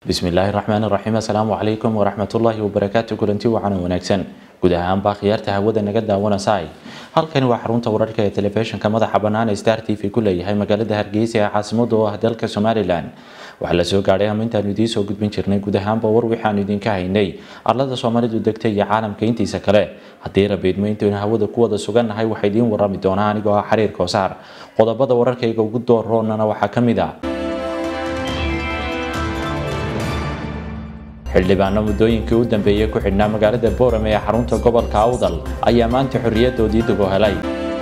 bismillaahi raxmaani raxiim assalaamu calaykum waraxmatullaahi wabarakaatu kulanti wacan wanaagsan guud ahaanbaa khiyaarta hawada naga daawanaysaay halkani waa xarunta wararka ee telefishinka madaxa bannaan ee star t v ku leeyahay magaalada hargeysa ee caasimada oo ah dalka somalilan waxaa la soo gaadhay ama intaanu idiin soo gudbin jirnay guud ahaanba war waxaanu idinka haynay arlada soomaalidu degta iyo caalamka intiisa kale haddii rabeedmo intaynu hawada ku wada sugannahay waxaa idiin warami doonaa anigoo ah xiriir koosaar qodobada wararkayga ugu dooroonana waxaa ka mid ah xildhibaano muddooyinkii u dambeeyey ku xidhnaa magaalada boorame ee xarunta gobolka awdal ayaa maanta xorriyadoodii dib u helay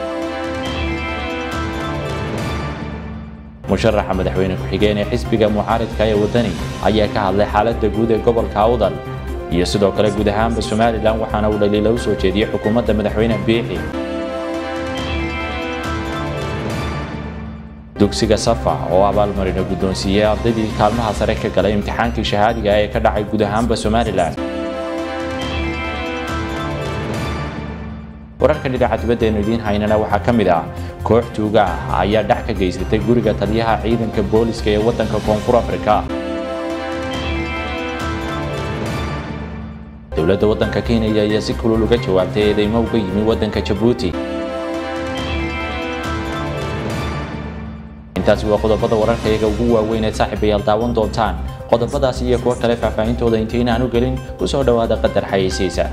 musharaxa madaxweyne ku-xigeen ee xisbiga mucaaridka ee waddani ayaa ka hadlay xaaladda guud ee gobolka awdal iyo sidoo kale guud ahaanba somalilan waxaana uu dhaliila u soo jeediyey xukuumadda madaxweyne biixi dugsiga safa oo abaalmarina guddoonsiiyey ardaydii kaalmaha sare ka galay imtixaankii shahaadiga ee ka dhacay guud ahaanba somalilan wararka dhinaca dibaddeenu idiin haynana waxaa ka mid ah koox tuuga ah ayaa dhac ka geysatay guriga taliyaha ciidanka booliska ee waddanka koonfur afrika dowladda waddanka kenya ayaa si kulul uga jawaabtay eedeymo uga yimi waddanka jabuuti intaasi waa qodobada wararkayaga ugu waaweyn ee saaxiibayaal daawan doontaan qodobadaas iyo kuwo kale faahfaahintooda intaynaan u gelin ku soo dhowaada qadar xayeysiisa